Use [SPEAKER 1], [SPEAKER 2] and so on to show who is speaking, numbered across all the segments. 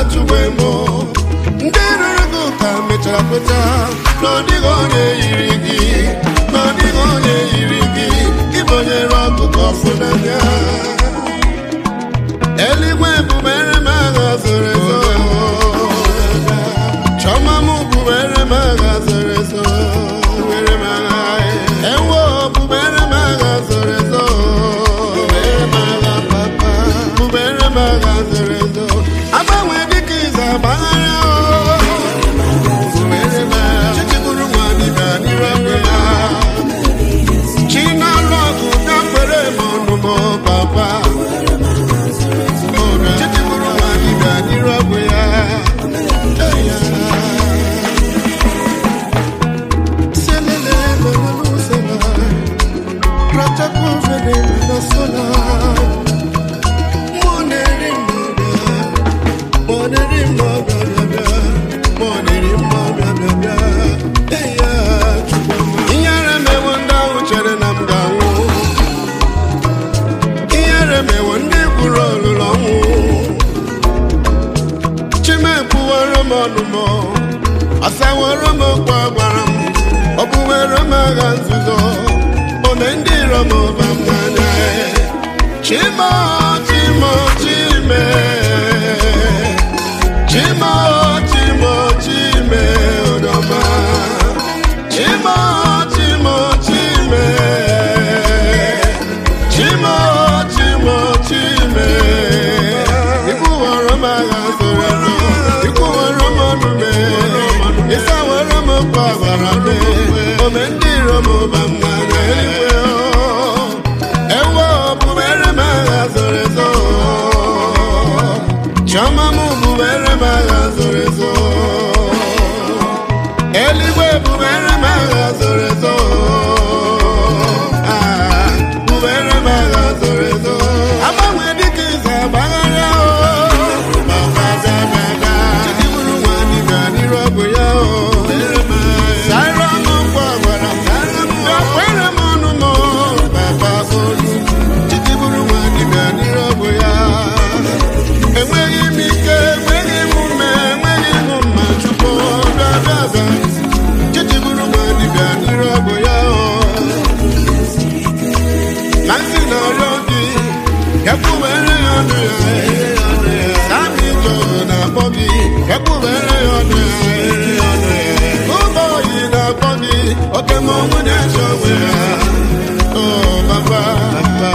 [SPEAKER 1] chụgbe mụ ndị rụrụ gị ụka mechara kweta na ọ dịghị onye yiri gị na ọ dịghị onye yiri gị ịbonyere ọkụkọ ọfụ n'anya eluigwe bubere m agha zoro ezo Chọma m bubere m agha zoro ezo bubere m agha ewo bubere m agha zoro ezo bubere m agha papa bubere m agha zoro ezo agbanwe dịka ize agbaghara bubere m agha chichiburu nwa dịbịa n'iru egbe ya chi na-alụ ọgụ gafere m ọnụmọ papa chichiburu nwa dịbịa n'iru egbe ya ihere mewo ndị ahụ chere na m ga-anwụ ihere mewo ndị gwuru olulu ọnwụ chimekpuwere m ọnụmọ asawere m okwu agwara m ọ bụwere m agha nzuzo ome ndị iro m ụba m n'anya chimo chimo chime chimo chimo chime odoma chimo chimo chime chimo chimo chime ikwuwere m agha zoro ezo ikwuwere m ọnụme ịsawere m okwu agwara m ome ndị iro m ụba m n'anya eluigwe o. ewo bubere m agha zoro ezo chiọma m bubere m agha zoro ezo eluigwe bubere m agha zoro ezo Ah, bubere m agha zoro ezo agbanwe dịka ize agbagharịa o Baba Zabada, Chidiburu nwa dibịa n'iru ọgụ ya o Sara m nkwa gwara m Gakwere m ọnụ m Baba Olu Chidiburu nwa dibịa n'iru ọgụ ya enweghị m ike enweghị m ume enweghị m mma chukwu bịa bịa bịa chechiburu nwa dibịa n'iru ọgụ ya o na nsị na-arịọ gị ekwubere ya ọnụ ya sami jo na-akpọ gị ekwubere ya ọnụ ya ụmụ oyi na-akpọ gị oke ma ọnwụ na-eche onwe ya o baba baba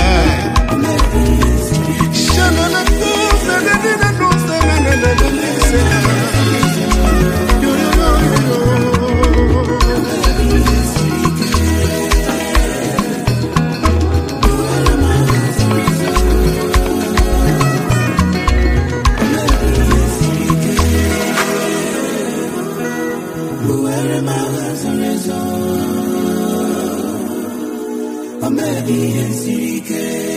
[SPEAKER 2] Maybe it's